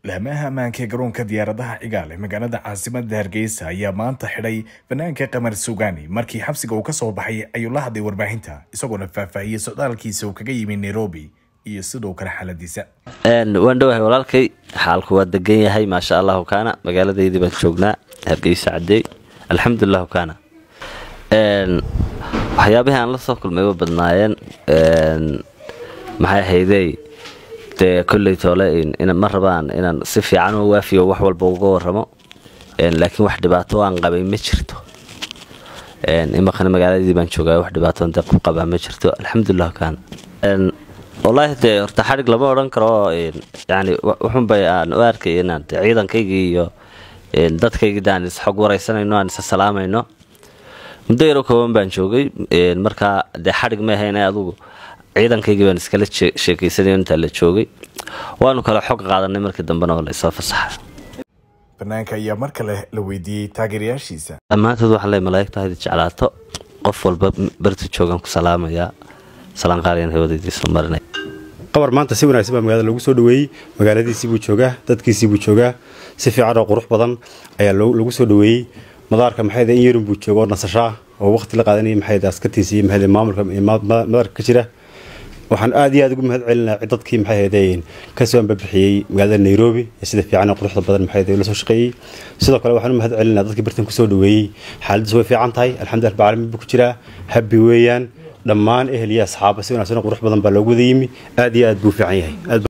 laamaha ammaanka ee garoonka diyaaradaha cigaal ee magaalada caasimada hargeysa ayaa maanta xidhay fanaanka qamar sugaani markii xabsiga uu ka soo baxay ayuu la hadlay warbaahinta isagoona faahfaahiyey socdaalkiisa uu kaga yimi nairobi iyo sidoo kale xaaladiisa waan dhowahay walaalkay xaalku waa degan yahay maasha allahu kaana magaaladaydii baan joognaa hargeysa cadeey alxamdulilah kaana waxyaabihii aan la soo kulmay wa badnaayeen maxay ahaydey dee kolley toole ma rabaan inaan si fiican u waafiyo wax walba uga waramo laakiin wax dhibaato aan qabay ma jirto imaqana magaaladii baan joogaa wax dhibaato de ku qabaa ma jirto alxamdulilah kaana wallaahi dee horta xadhig lama odhan karo yani wuxunbay aan u arkay inaan ciidankaygii iyo dadkaygii daan isxog waraysanayno aan isa salaamayno muddo yaro kooban baan joogay markaa dee xadhig ma ahayn adugu ciidankaygii baan iskala sheekaysanay intaa la joogay waanu kale xog qaadanay markii dambena oo laysoo fasaxa fanaanka ayaa mar kale la weydiiyey taageerayaashiisa dhammaantood waxaan leey malaa'igta hayd jeclaato qof walba barta joogaan ku salaamayaa salaan qaaliyan hawadaydii soo marinay qabar maanta si wanaagsan baa magaalada lagu soo dhaweeyey magaaladiisii buu joogaa dadkiisii buu joogaa si fiican oo qurux badan ayaa lagu soo dhaweeyey madaarka maxayda in yarun buu jooga oo nasashaa oo waqti la qaadanaya maxayda askartiisa iyo maxayda maamulka madaarka ka jira waxaan aad iyo aad ugu mahad celinaa dadkii maxay ahaydeen kasoo ambabixiyey magaalada nairobi ee sida fiican quruxda badan maxay la soo shaqeeyey sidoo kale waxaan u mahad celinaa dadkii bartan kusoo dhaweeyey xaaladiis way fiican tahay alxamdulillah rabbil caalamiin buu ku jiraa habbi weeyaan dhammaan ehel iyo asxaaba si wanaagsan qurux badan baa loogu wada yimi aad iyo aad buu fiican yahay